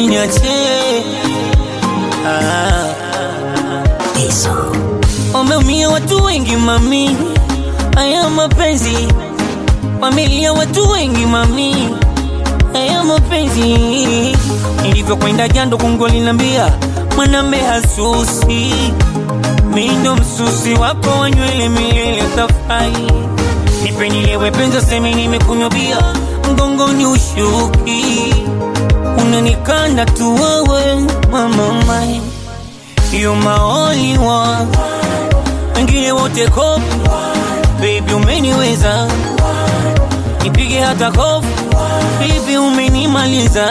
usiniache ah. Wameumia watu wengi mami, haya mapenzi. Wamelia watu wengi mami, haya mapenzi. Nilivyokwenda jando kungu alinambia mwanambe hasusi, mi ndo msusi wako wa nywele milele tafai. Nipe nilewe penza semi nimekunywa bia, mgongoni ushuki, unanikanda tu wewe mama mai You my only one, wengine wote kopi, baby umeniweza, nipige hata kofi, baby umenimaliza,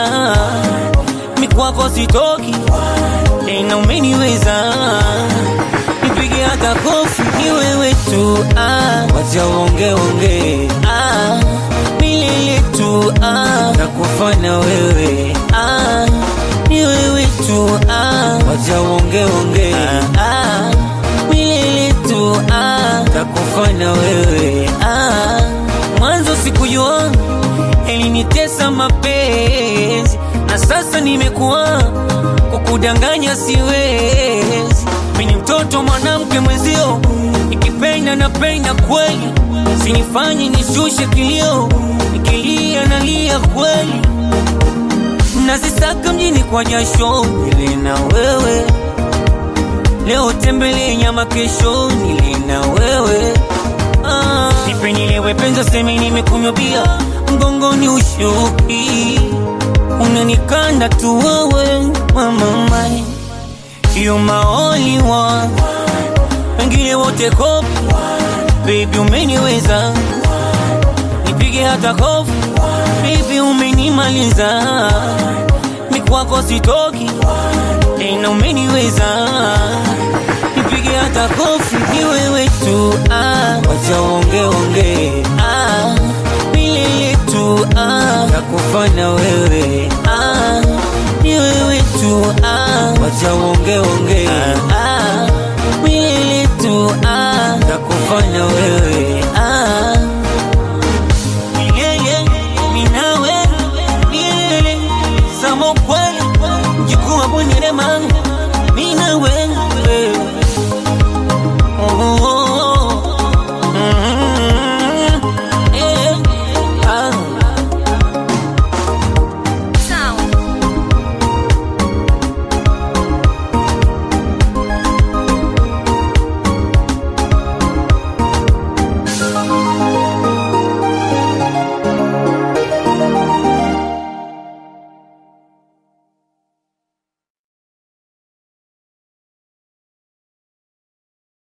mikwako sitoki tena, umeniweza, nipige hata kofi, ni wewe tu ah, wacha uonge onge ah, milele tu ah, nakufana wewe ah, ni wewe tu ah, wacha uonge onge ah, ah, milele tu ah, nakufana wewe ah, mwanzo sikujua elinitesa mapenzi na sasa nimekuwa kukudanganya siwezi mini mtoto mwanamke mwenzio nikipenda napenda kweli sinifanye nishushe kilio nikilia nalia kweli nazisaka mjini kwa jasho nile na wewe leo tembele nyama kesho nile na wewe ah. nipe nilewe penza semi nimekunywa bia mgongoni ushuki unanikanda tu wewe mama mai you my only one wengine wote kopi baby umeniweza nipige hata kofi baby umenimaliza mikwako sitoki tena umeniweza nipige hata kofi ni wewe tu ah, wacha uonge onge ah, milele tu ah, nakufana wewe ah, ni wewe tu ah, wacha uonge onge ah, ah, milele tu ah, nakufana wewe